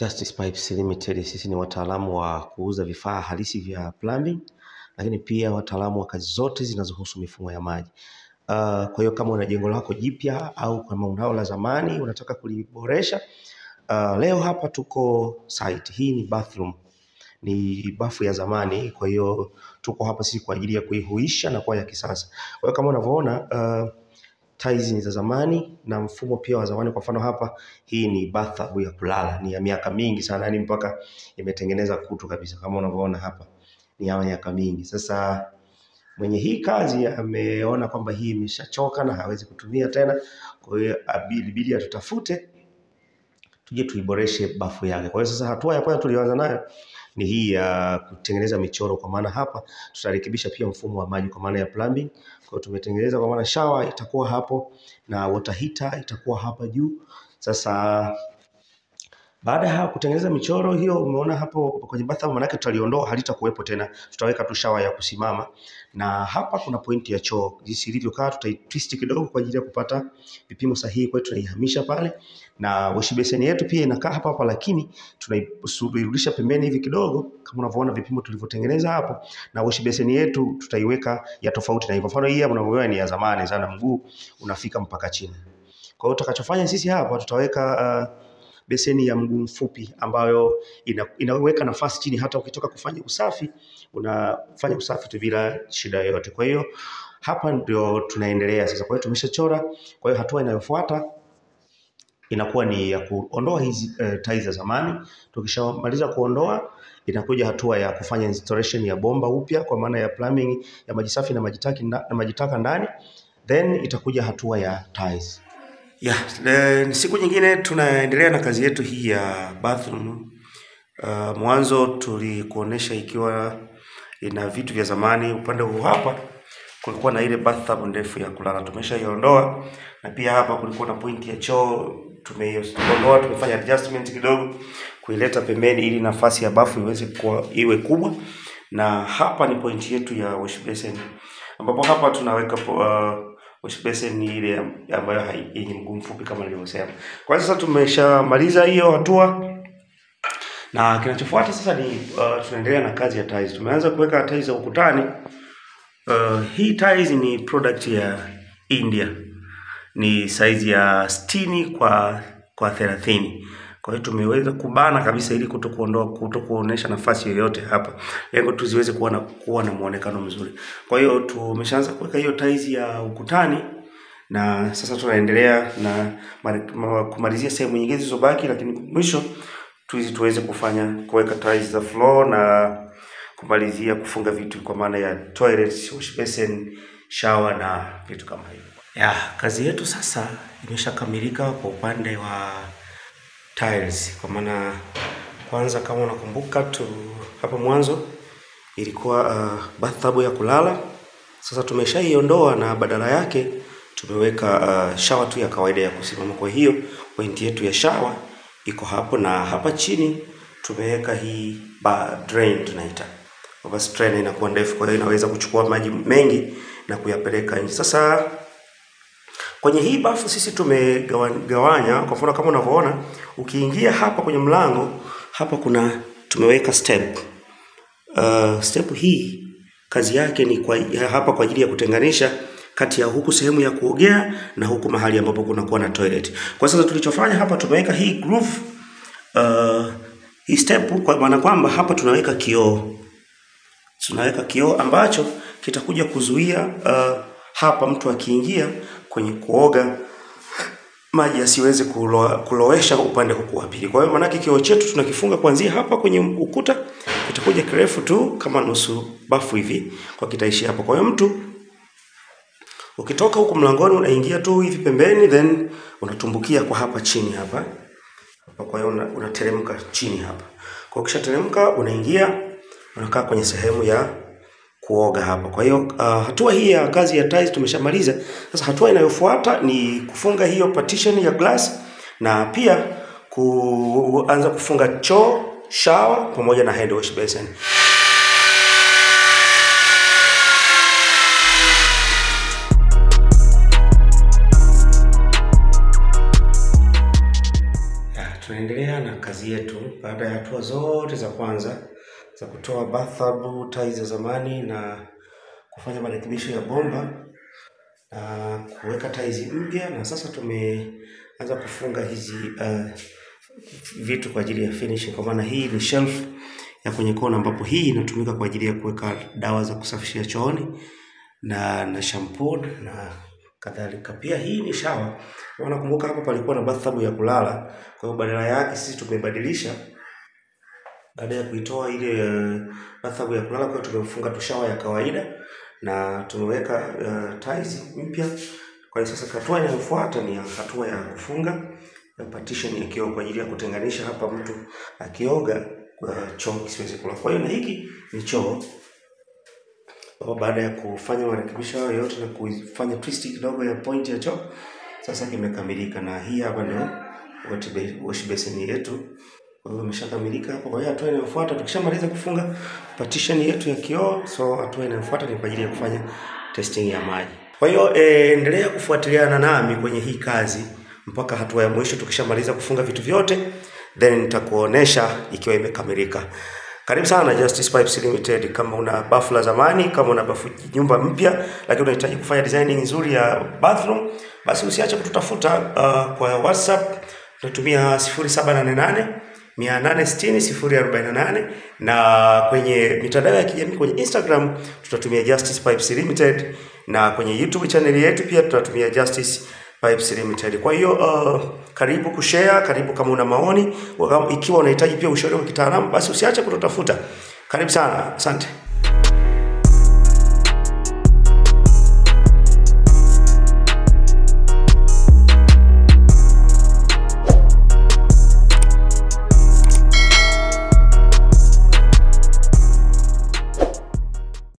Justice Pipes Limited, sisi ni wataalamu wa kuuza vifaa halisi vya plumbing, lakini pia wataalamu wa kazi zote zinazohusu mifumo ya maji. Uh, kwa hiyo kama una jengo lako jipya au kama unao la zamani unataka kuliboresha, uh, leo hapa tuko site. Hii ni bathroom, ni bafu ya zamani, kwa hiyo tuko hapa sisi kwa ajili ya kuihuisha na kuwa ya kisasa. Kwa hiyo kama unavyoona uh, tiles ni za zamani na mfumo pia wa zamani. Kwa mfano hapa, hii ni bathtub ya kulala, ni ya miaka mingi sana, yani mpaka imetengeneza kutu kabisa, kama unavyoona hapa, ni ya miaka mingi. Sasa mwenye hii kazi ameona kwamba hii imeshachoka na hawezi kutumia tena, kwa hiyo ilibidi atutafute tuje tuiboreshe bafu yake. Kwa hiyo sasa, hatua ya kwanza tuliyoanza nayo ni hii ya kutengeneza michoro, kwa maana hapa tutarekebisha pia mfumo wa maji kwa maana ya plumbing. Kwa hiyo tumetengeneza kwa maana shower itakuwa hapo na water heater itakuwa hapa juu. Sasa baada ya kutengeneza michoro hiyo, umeona hapo kwenye bathroom, manake tutaliondoa, halitakuwepo tena, tutaweka tu shower ya kusimama, na hapa kuna pointi ya choo jinsi ilivyokaa, tutaitwist kidogo kwa ajili ya kupata vipimo sahihi. Kwa hiyo tunaihamisha pale, na wash basin yetu pia inakaa hapa hapa, lakini tunairudisha pembeni hivi kidogo, kama unavyoona vipimo tulivyotengeneza hapo, na wash basin yetu tutaiweka ya tofauti na hivyo. Mfano hii hapa unavyoona ni ya zamani sana, mguu unafika mpaka chini. Kwa hiyo tutakachofanya sisi hapa tutaweka uh, beseni ya mguu mfupi ambayo ina, inaweka nafasi chini, hata ukitoka kufanya usafi unafanya usafi tu bila shida yoyote. Kwa hiyo hapa ndio tunaendelea sasa. Kwa hiyo tumeshachora. Kwa hiyo hatua inayofuata inakuwa ni ya kuondoa hizi uh, tiles za zamani. Tukishamaliza kuondoa, inakuja hatua ya kufanya installation ya bomba upya, kwa maana ya plumbing ya maji safi na maji taki na maji taka ndani, then itakuja hatua ya tiles. Yeah, siku nyingine tunaendelea na kazi yetu hii ya bathroom. Uh, mwanzo tulikuonesha ikiwa ina vitu vya zamani. Upande huu hapa kulikuwa na ile bathtub ndefu ya kulala, tumeshaiondoa, na pia hapa kulikuwa na pointi ya choo, tumeiondoa, tumefanya adjustment kidogo kuileta pembeni ili nafasi ya bafu iweze kuwa iwe kubwa, na hapa ni pointi yetu ya wash basin, ambapo hapa tunaweka uh, wash basin ni ile ambayo yenye mguu mfupi kama nilivyosema. Kwa sasa tumeshamaliza hiyo hatua, na kinachofuata sasa ni uh, tunaendelea na kazi ya tiles. Tumeanza kuweka tiles za ukutani. Uh, hii tiles ni product ya India, ni size ya sitini kwa kwa thelathini. Kwa hiyo tumeweza kubana kabisa ili kuto kuondoa kuto kuonesha nafasi yoyote hapa, lengo tu ziweze kuwa na kuwa na muonekano mzuri. Kwa hiyo tumeshaanza kuweka hiyo tiles ya ukutani, na sasa tunaendelea na kumalizia sehemu nyingine zilizobaki, lakini mwisho tuizi tuweze kufanya kuweka tiles za floor na kumalizia kufunga vitu kwa maana ya toilet, wash basin, shower na vitu kama hivyo. Ya, kazi yetu sasa imeshakamilika kwa upande wa tiles kwa maana kwanza, kama unakumbuka tu hapo mwanzo ilikuwa uh, bathtub ya kulala. Sasa tumeshaiondoa na badala yake tumeweka uh, shower tu ya kawaida ya kusimama. Kwa hiyo pointi yetu ya shower iko hapo, na hapa chini tumeweka hii ba drain tunaita basi, drain inakuwa ndefu, kwa hiyo inaweza kuchukua maji mengi na kuyapeleka nje. Sasa kwenye hii bafu sisi tumegawanya. Kwa mfano kama unavyoona, ukiingia hapa kwenye mlango hapa kuna tumeweka step. Uh, step hii kazi yake ni kwa, hapa kwa ajili ya kutenganisha kati ya huku sehemu ya kuogea na huku mahali ambapo kunakuwa na toilet. Kwa sasa tulichofanya hapa tumeweka hii groove, uh, hii step kwa maana kwamba hapa tunaweka kioo, tunaweka kioo ambacho kitakuja kuzuia uh, hapa mtu akiingia kwenye kuoga maji asiweze kulo, kulowesha upande huku wa pili. Kwa hiyo maanake kioo chetu tunakifunga kuanzia hapa kwenye ukuta, kitakuja kirefu tu kama nusu bafu hivi, kwa kitaishi hapo. Kwa hiyo mtu ukitoka huku mlangoni unaingia tu hivi pembeni, then unatumbukia kwa hapa chini hapa hapa. Kwa hiyo unateremka chini hapa. Kwa hiyo ukishateremka unaingia unakaa kwenye sehemu ya kuoga hapa. Kwa hiyo uh, hatua hii ya kazi ya tiles tumeshamaliza. Sasa hatua inayofuata ni kufunga hiyo partition ya glass na pia kuanza kufunga choo, shower pamoja na hand wash basin. tunaendelea na kazi yetu baada ya hatua zote za kwanza za kutoa bathtub tiles za zamani na kufanya marekebisho ya bomba na kuweka tiles mpya, na sasa tumeanza kufunga hizi uh, vitu kwa ajili ya finishing. Kwa maana hii ni shelf ya kwenye kona, ambapo hii inatumika kwa ajili ya kuweka dawa za kusafishia chooni na na shampoo na kadhalika. Pia hii ni shower. Unakumbuka hapo palikuwa na bathtub ya kulala, kwa hiyo badala yake sisi tumebadilisha baada ya kuitoa ile uh, bathtub ya kulala, kwa hiyo tumefunga tu shower ya kawaida na tumeweka uh, tiles mpya. Kwa hiyo sasa hatua inayofuata ni hatua ya kufunga ya partition ya kioo kwa ajili ya kutenganisha hapa mtu akioga uh, choo kisiweze kula. Kwa hiyo na hiki ni choo kwa baada ya kufanya marekebisho hayo yote na kufanya twist kidogo ya point ya choo, sasa kimekamilika, na hii hapa ndio wash basin yetu. Kwa hiyo imeshakamilika hapo. Kwa hiyo hatua inayofuata tukishamaliza kufunga partition yetu ya kioo, so hatua inayofuata ni kwa ajili ya kufanya testing ya maji. Kwa hiyo eh, endelea kufuatiliana nami kwenye hii kazi mpaka hatua ya mwisho. Tukishamaliza kufunga vitu vyote, then nitakuonesha ikiwa imekamilika. Karibu sana Justice Pipes Limited. Kama una bafu la zamani, kama una bafu nyumba mpya, lakini unahitaji kufanya designing nzuri ya bathroom, basi usiache kututafuta uh, kwa WhatsApp tunatumia 0788 860 048 na kwenye mitandao ya kijamii kwenye Instagram tutatumia Justice Pipes Limited na kwenye YouTube channel yetu pia tutatumia Justice Pipes Limited. Kwa hiyo uh, karibu kushare, karibu kama una maoni, ikiwa unahitaji pia ushauri wa kitaalamu, basi usiache kututafuta. Karibu sana, asante.